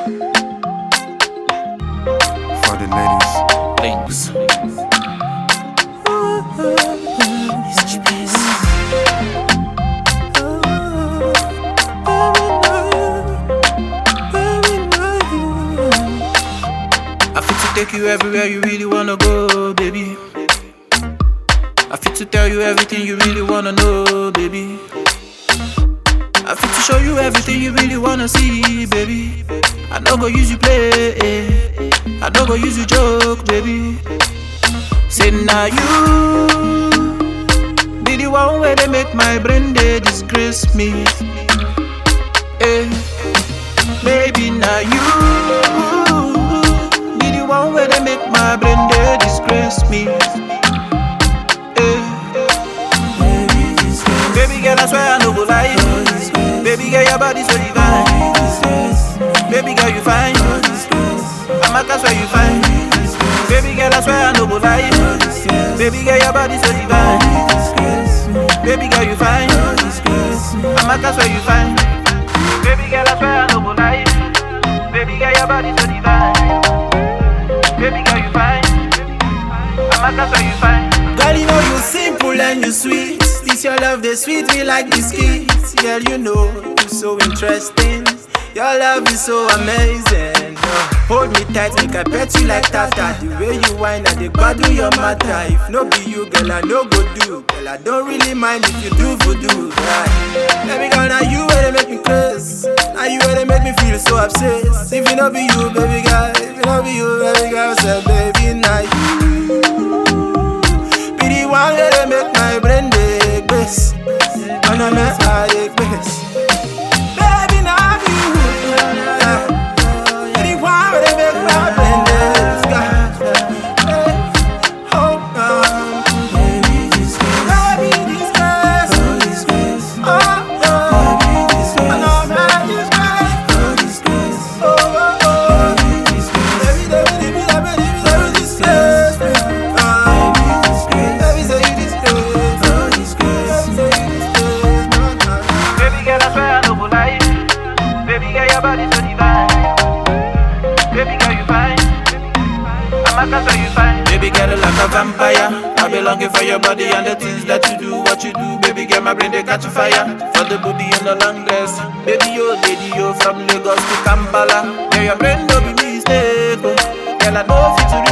For the ladies. Links. I fit to take you everywhere you really wanna go, baby. I fit to tell you everything you really wanna know, baby. I fit to show you everything you really wanna see, baby. I no go use you play, I no go use you joke, baby. Say now you be the one where they make my brain they disgrace me. Eh, maybe now you be the one where they make my brain they disgrace me. Eh, baby girl, I swear I no go lie. Baby girl, your body so divine. Baby girl, you fine. I'm a swear you fine. Baby girl, I swear I no go lie. Baby girl, your body so divine. Baby girl, you fine. I'm a swear you fine. Baby girl, I swear I no go lie. Baby girl, your body so divine. Baby girl, you fine. I'm a swear you fine. Girl, you know you simple and you sweet. This your love, they sweet me like biscuits. Girl, you know you so interesting. Your love is so amazing. Oh, hold me tight, make I pet you like tata. The way you whine, I dey gbadu your matter. If no be you, girl, I no go do. Girl, I don't really mind if you do voodoo. Right? Baby girl, now you where they make me crazy. Now you where they make me feel so obsessed. If it no be you, baby girl, if it no be you, baby girl, say baby, now you be the one where they make my brain dey gbes. When I'm at I dey gbes. Baby, now you. Yeah. Be the one where they make my brain dey sky. Oh, um, baby, this grace. Oh, oh. I know that this grace. Oh, oh, oh. Baby, baby, baby, baby, baby, this grace. Ah. Baby, say you this grace. Baby, say you this grace. Baby girl, I swear I no go lie. Baby girl, your body so divine. Baby girl, you fine. I'm a swear you fine. Baby girl, like a vampire. I be longing for your body and the things that you do, what you do. Baby girl, my brain they catch a fire. For the booty and the long dress. Baby, yo, lady, yo, from Lagos to Kampala. Yeah, your brain no be mistake. Oh. Girl, I know fit to